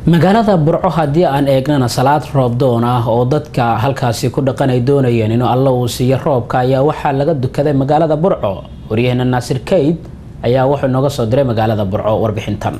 magaalada burco haddii aan eegnana salaad roobdoon ah oo dadka halkaasi ku dhaqan ay doonayeen inuu alla uu siiyo roobka ayaa waxaa laga dukaday magaalada burco waryaheena naasir kayd ayaa wuxuu nooga soo diray magaalada burco warbixintan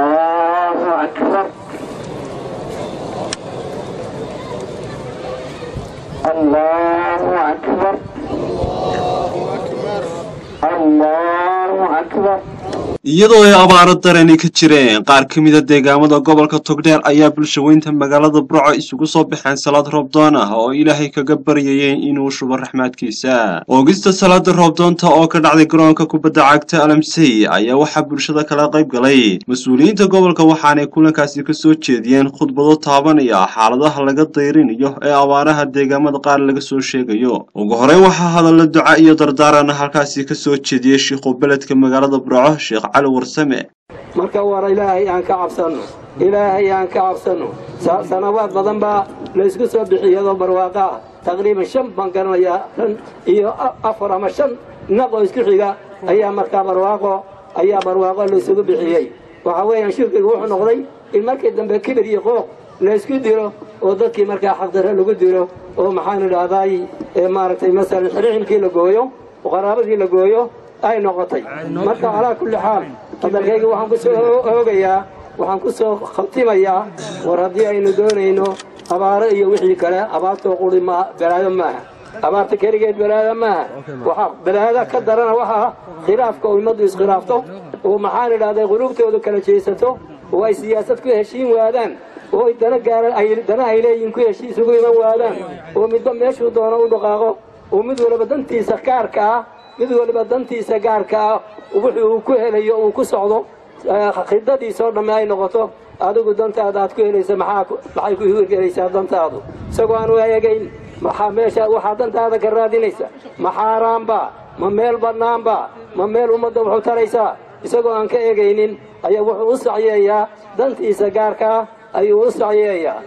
iyadoo ay abaaro darani ka jireen qaar ka mida deegaamada gobolka togdheer ayaa bulshaweynta magaalada burco isugu soo baxeen salaad roobdoon ah oo ilaahay kaga baryayeen inuu shubo raxmaadkiisa oogista salaada roobdoonta oo ka dhacday garoonka kubadda cagta alamsey ayaa waxaa bulshada kala qayb galay mas-uuliyiinta gobolka waxaanay kulankaasi kasoo jeediyeen khudbado taabanaya xaaladaha laga dayrinayo ee abaaraha deegaamada qaar laga soo sheegayo ugu horey waxaa hadalla duca iyo dardaarana halkaasi kasoo jeediyey shiikhu beledka magaalada burco sheekh cali warsame marka war ilaahay aan ka cabsanno ilaahay aan ka cabsanno sanawaad badan baa laysku soo bixiyadoo barwaaqa ah taqriiban shan baan garanayaa shan iyo afar ama shan naq oo isku xiga ayaa markaa barwaaqo ayaa barwaaqo laysugu bixiyey waxa weeyaan shirkigu wuxuu noqday in markii dambe kibir iyo qooq laysku dilo oo dadkii markaa xaqdarre lagu dilo oo maxaan idhaahdaay maaragtay masalan xirixilkii la gooyo oo qaraabadii la gooyo ay noqotay marka calaa kulli xaal hadalkayga waxaan ku soo oogayaa waxaan ku soo khatimayaa war haddii aynu doonayno abaaro iyo wixii kale abaartoo quri ma balaado maaha abaarta keligeed balaada maaha waxaa balaada ka darana waxaa khilaafka oo ummaddu iskhilaafto oo maxaan idhahday quluubtoodu kala jeesato oo ay siyaasad ku heshiin waadaan oo dana gaara dana ay leeyihin ku heshiis ugu iman waadaan oo midba meeshuu doono u dhaqaaqo oo mid waliba dantiisa gaarka ah mid waliba dantiisa gaarka ah wuxuu uu ku helayo uu ku socdo khidadiisoo dhamme ay noqoto adigu dantaada aad ku helaysa maxay ku hirgelaysaa dantaadu isagoo aan u eegayn maxaa meesha waxaa dantaada ka raadinaysa ma xaaraanba ma meel bannaanba ma meel ummadda wuxuu taraysaa isagoo aan ka eegaynin ayaa wuxuu u sacyeeyaa dantiisa gaarka ah ayuu u sacyeeyaa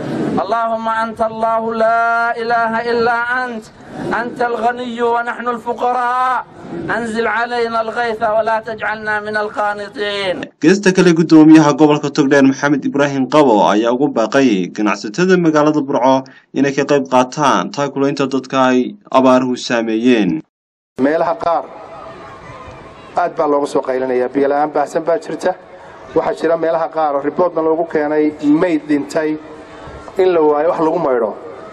اللهم أنت الله لا إله إلا أنت أنت الغني ونحن الفقراء أنزل علينا الغيث ولا تجعلنا من القانطين geesta kale guddoomiyaha gobolka togdheer maxamed ibraahim qabo ayaa ugu baaqay ganacsatada magaalada burco inay ka qayb qaataan taakulaynta dadka ay abaaruhu saameeyeen meelaha qaar aad baa looga soo qaylinayaa biyola-aan baahsan baa jirta waxaa jira meelaha qaar oo riboodna loogu keenay mayd dhintay in la waayo wax lagu maydho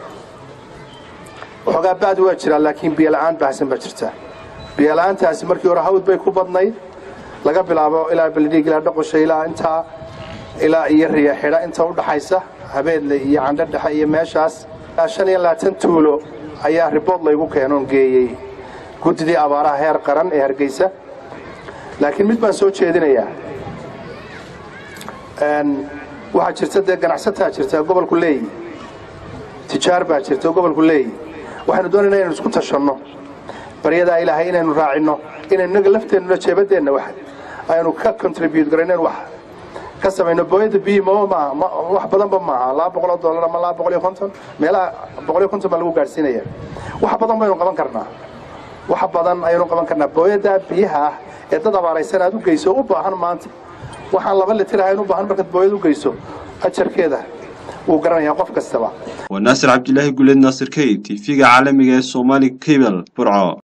waxoogaa ba'd waa jiraa laakiin biyola'aan baahsan baa jirta biyola'aantaasi markii hore hawd bay ku badnayd laga bilaabo ilaa beledhiig ilaa dhoqosha ilaa intaa ilaa iyo riya xidha inta u dhaxaysa habeedle iyo candho dhexe iyo meeshaas shan iyo labaatan tuulo ayaa ribood laygu keenoon geeyey guddidii abaaraha heer qaran ee hargeysa laakiin mid baan soo jeedinayaa waxaa jirta dee ganacsataa jirta gobolku leeyi tijaar baa jirta gobolku leeyi waxaynu doonayna inaynu isku tashanno baryadaa ilaahay inaynu raacinno inaynu inaga lafteennuna jeebadeenna wax aynu ka contribute garayno wax ka samayno booyada biyi maba maaha wax badanba maaha laba boqol oo dollar ama laba boqol iyo konton meelaha boqol iyo konton baa lagu gaadhsiinaya wax badan baynu qaban karnaa wax badan ayaynu qaban karnaa booyada biyaha ah ee dad abaaraysan aad u geyso u baahan maanta waxaan laba litir ahayn u baahan markaad booyad u geyso ajarkeeda wuu garanayaa qof kastaba waa naasir cabdilaahi guleed naasir key tv-ga caalamiga ee somaali cable burco